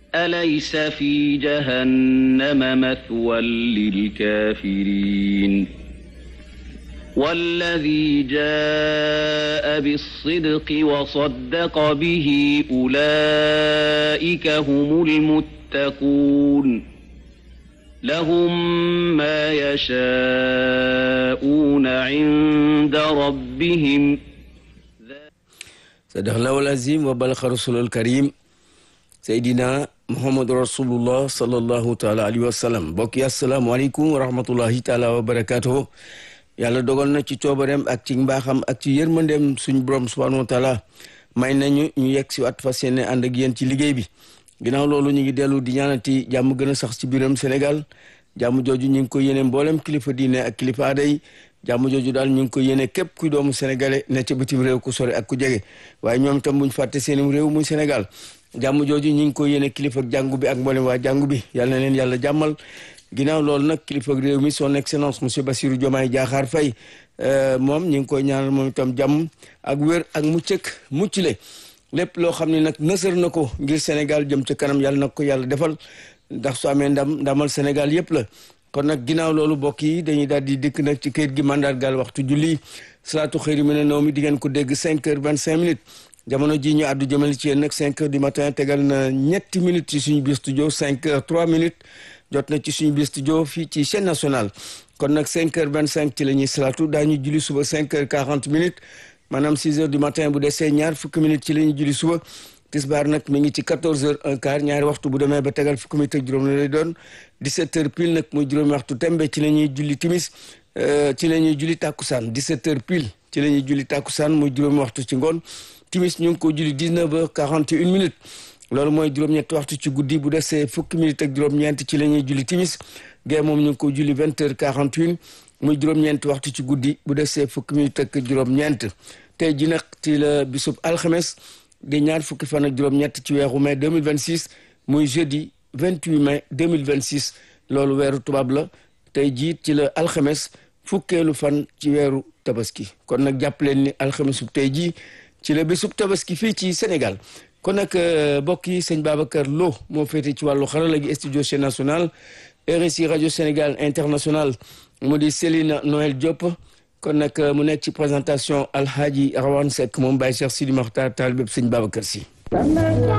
أليس في جهنم مثوى للكافرين والذي جاء بالصدق وصدق به أولئك هم المتقون لهم ما يشاءون عند ربهم صدق الله العظيم وبلغ رسول الكريم سيدنا محمد رسول الله صلى الله تعالى عليه وسلم بokk asalaamaaleykum wa rahmatullahi taala wa barakatuh yàlla dogal na ci coobareem ak ci mbaaxam ak ci yërmandeem suñu borom subhanahu wa taala may nañu ñu yegg si waat fas yéene ànd ak yéen ci liggéey bi ginnaaw loolu ñu ngi dellu di ñaanati jàmm gën a sax ci biiram Sénégal jàmm jooju ñu ngi ko yéene mboolem kilifa diine ak kilifa aada yi jàmm jooju daal ñu ngi ko yéene képp kuy doomu sénégalais ne ca bitim réew ku sore ak ku jege waaye ñoom itam buñ fàtte seenum réew muy Sénégal jàmm jooju ñu ngi ko yéene kilifa jàngu bi ak mboolem waa jàngu bi yàlla na leen yàlla jàmmal ginnaaw loolu nag kilifa réew mi son excellence monsieur Bassirou Diomaye Diakhar Faye moom ñu ngi koy ñaanal moom itam jàmm ak wér ak muccëk muccule lépp loo xam ne nag nësër na ko ngir Sénégal jëm ca kanam yàlla na ko yàlla defal ndax su amee ndam ndamal Sénégal yëpp la kon nag ginnaaw loolu mbokk yi dañuy daal di dikk nag ci kayit gi mandargaal waxtu julli salaatu xëyri mi ne noo mi di ngeen ko dégg cinq heures vingt cinq minutes jamono ji ñu àddu jëmale ci yéen nag cinq heures du matin tegal na ñetti minutes ci suñu biir studio cinq heures trois minutes jot na ci suñu biir studio fii ci chaîne nationale kon nag cinq heures vingt cinq ci la ñuy salaatu daañu julli suba cinq heures quarante minutes maanaam six heures du matin bu desee ñaar fukki minutes ci la ñuy julli suba tisbaar nag mi ngi ci quatorze heures un quart ñaari waxtu bu demee ba tegal fukki minutes ak juróom la lay doon dix-sept heures pile nag muy juróomi waxtu tembe ci la ñuy julli timis ci la ñuy julli tàkkusaan dix-sept heures pile ci la ñuy julli tàkkusaan muy juróomi waxtu ci ngoon timis ñu ngi ko julli dix-neuf heures quarante et une minutes loolu mooy juróom-ñetti waxtu ci guddi bu desee fukki minutes ak juróom-ñeent ci la ñuy julli timis gee moom ñu ngi ko julli vingt heures quarante une muy juróom-ñeenti waxtu ci guddi bu desee fukki minutes ak juróom-ñeent tey ji nag ci la bisub alxames di ñaar fukki fan ak juróom-ñett ci weeru mai 2026 muy jeudi 28 mai 2026 loolu weeru tubaab la tey jii ci la alxames fukkeelu fan ci weeru tabaski kon nag jàpp leen ni alxamesub tey jii ci la bisub tabaski fii ci Sénégal kon nag mbokk yi sëñ Babacar Lo moo féete ci wàllu xarala gi studio chaîne nationale RSI rajo Sénégal international mu di Céline Noël Diop kon nag mu nekk ci présentation Alhaji Rawane Seck moom Baye Cheikh Sidi Makhtar taal bépp sëñ Babacar si